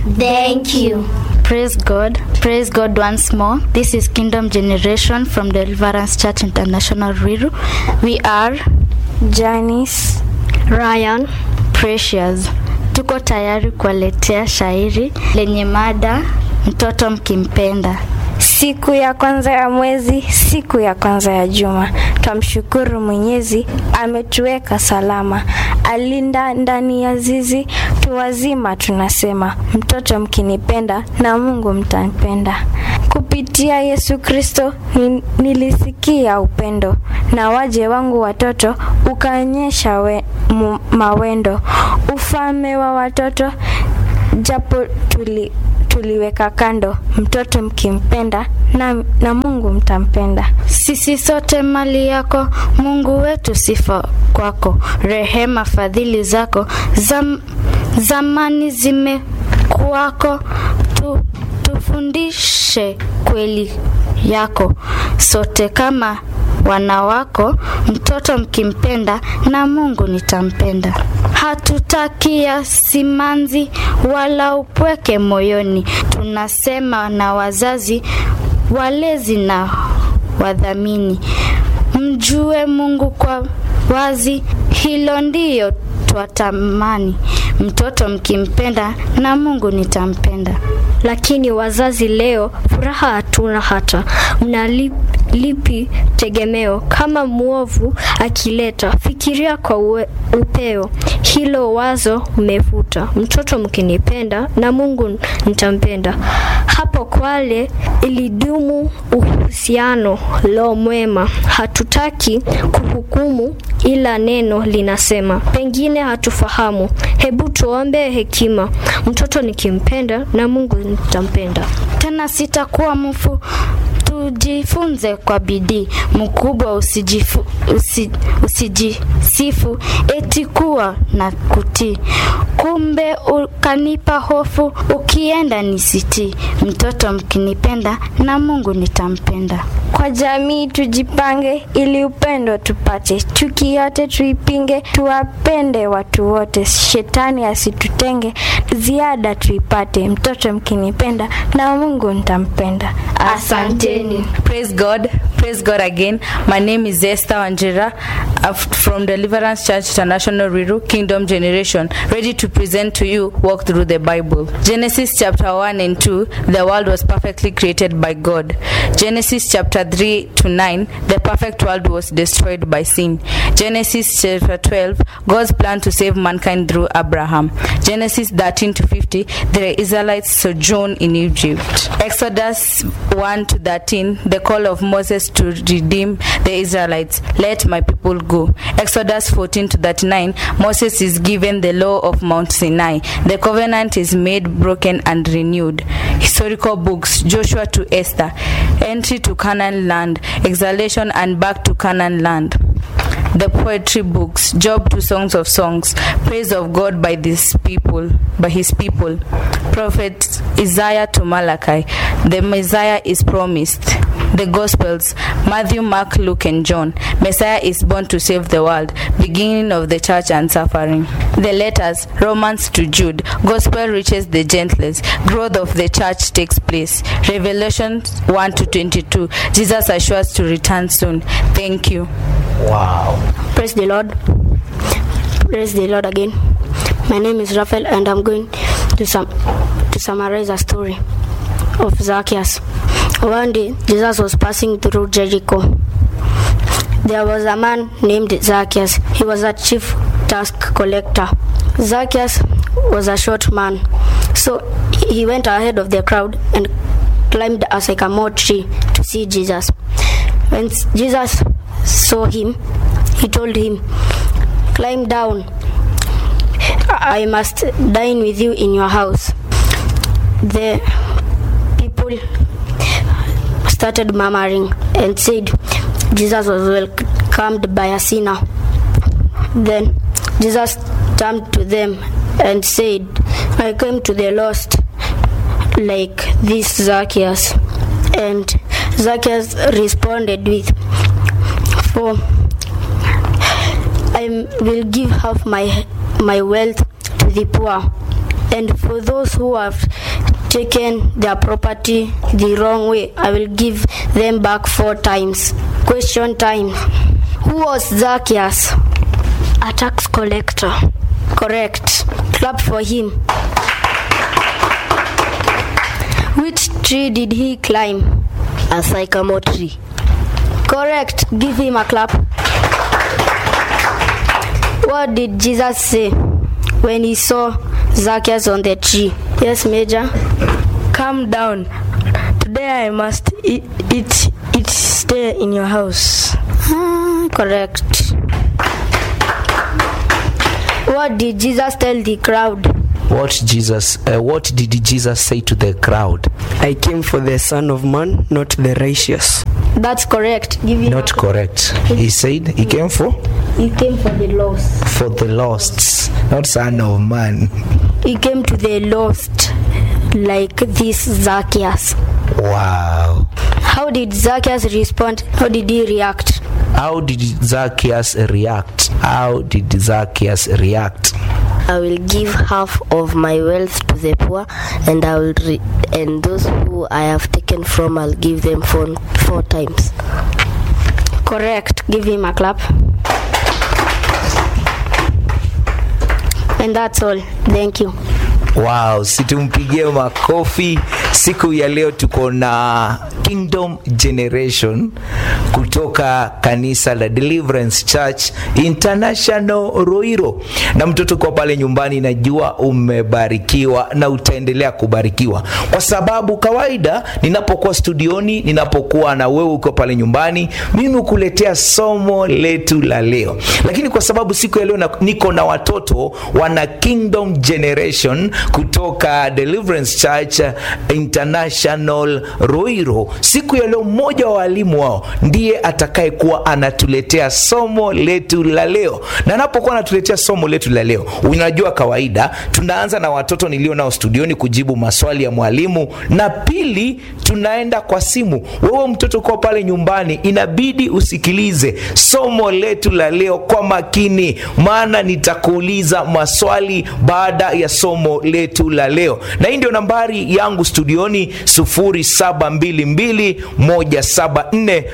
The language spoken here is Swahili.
Thank you. Praise God. Praise God once more. This is Kingdom Generation from Deliverance Church International Riru. We are Janice, Ryan, Precious. Tuko tayari kuwaletea shairi lenye mada mtoto mkimpenda. siku ya kwanza ya mwezi, siku ya kwanza ya juma, twamshukuru Mwenyezi ametuweka salama, alinda ndani ya zizi, tuwazima tunasema, mtoto mkinipenda na Mungu mtanipenda. Kupitia Yesu Kristo ni, nilisikia upendo na waje wangu watoto ukaonyesha we, mu, mawendo ufalme wa watoto japo tuli tuliweka kando, mtoto mkimpenda na, na Mungu mtampenda. Sisi sote mali yako, Mungu wetu, sifa kwako, rehema fadhili zako zam, zamani zimekuwako, tu, tufundishe kweli yako sote kama wana wako, mtoto mkimpenda na Mungu nitampenda. Hatutakia simanzi wala upweke moyoni, tunasema na wazazi walezi na wadhamini, mjue Mungu kwa wazi, hilo ndiyo twatamani. Mtoto mkimpenda na Mungu nitampenda. Lakini wazazi leo furaha hatuna hata, mnalipi tegemeo? Kama mwovu akileta, fikiria kwa uwe, upeo, hilo wazo mmevuta. Mtoto mkinipenda na Mungu nitampenda. Hapo Kwale ilidumu uhusiano lo mwema, hatutaki kuhukumu, ila neno linasema, pengine hatufahamu, hebu tuombe hekima. Mtoto nikimpenda na Mungu nitampenda. Tena sitakuwa mfu, tujifunze kwa bidii. Mkubwa usijifu, usi, usijisifu eti kuwa na kutii, kumbe ukanipa hofu, ukienda nisitii. Mtoto mkinipenda na Mungu nitampenda. Kwa jamii tujipange, ili upendo tupate, chuki yote tuipinge, tuwapende watu wote, shetani asitutenge, ziada tuipate. Mtoto mkinipenda na Mungu nitampenda. Asanteni. Praise God. Praise God again. My name is Esther Wanjira uh, from Deliverance Church International Riru Kingdom Generation, ready to present to you Walk Through the Bible. Genesis chapter 1 and 2, the world was perfectly created by God. Genesis chapter 3 to 9, the perfect world was destroyed by sin. Genesis chapter 12, God's plan to save mankind through Abraham. Genesis 13 to 50, the Israelites sojourn in Egypt. Exodus 1 to 13, the call of Moses to redeem the Israelites. Let my people go. Exodus 14 to 39, Moses is given the law of Mount Sinai. The covenant is made broken and renewed. Historical books Joshua to Esther, Entry to Canaan land, Exhalation and back to Canaan land the poetry books job to songs of songs praise of god by this people by his people prophet isaiah to malachi the messiah is promised the gospels matthew mark luke and john messiah is born to save the world beginning of the church and suffering the letters romans to jude gospel reaches the gentlest growth of the church takes place revelation 1 to 22 jesus assures to return soon thank you Praise the Lord. Praise the Lord again. My name is Raphael and I'm going to sum to summarize a story of Zacchaeus. One day Jesus was passing through Jericho. There was a man named Zacchaeus. He was a chief tax collector. Zacchaeus was a short man, so he went ahead of the crowd and climbed a sycamore tree to see Jesus. When Jesus saw him, he told him, Climb down. I must dine with you in your house. The people started murmuring and said Jesus was welcomed by a sinner. Then Jesus turned to them and said, I came to the lost like this Zacchaeus. And Zacchaeus responded with, For I will give half my my wealth to the poor, And for those who have taken their property the wrong way, I will give them back four times. Question time. Who was Zacchaeus? A tax collector. Correct. Clap for him. Which tree did he climb? A sycamore tree. Correct. Give him a clap. What did Jesus say when he saw Zacchaeus on the tree? Yes, Major. Calm down. Today I must eat, eat, eat stay in your house. Ah, correct. What did Jesus tell the crowd? What Jesus? Uh, what did Jesus say to the crowd? I came for the Son of Man, not the righteous. That's correct. Give him Not a- correct. He said he came for He came for the lost. for the lost, not son of man. He came to the lost, like this Zacchaeus. Wow. How did Zacchaeus respond? How did he react? How did Zacchaeus react? How did Zacchaeus react? I will give half of my wealth to the poor, and I will re- and those who I have taken from, I'll give them four, four times. Correct. Give him a clap. And that's all. Thank you. Wow, situmpigie makofi. Siku ya leo tuko na Kingdom Generation kutoka kanisa la Deliverance Church International Roiro. Na mtoto kwa pale nyumbani, najua umebarikiwa na utaendelea kubarikiwa, kwa sababu kawaida ninapokuwa studioni, ninapokuwa na wewe uko pale nyumbani, mimi hukuletea somo letu la leo, lakini kwa sababu siku ya leo na- niko na watoto wana Kingdom Generation kutoka Deliverance Church International Roiro. Siku ya leo mmoja wa walimu wao ndiye atakayekuwa anatuletea somo letu la leo, na anapokuwa anatuletea somo letu la leo, unajua kawaida tunaanza na watoto nilio nao studioni kujibu maswali ya mwalimu, na pili tunaenda kwa simu. Wewe mtoto kwa pale nyumbani, inabidi usikilize somo letu la leo kwa makini, maana nitakuuliza maswali baada ya somo letu la leo, na hii ndio nambari yangu studioni 0722174174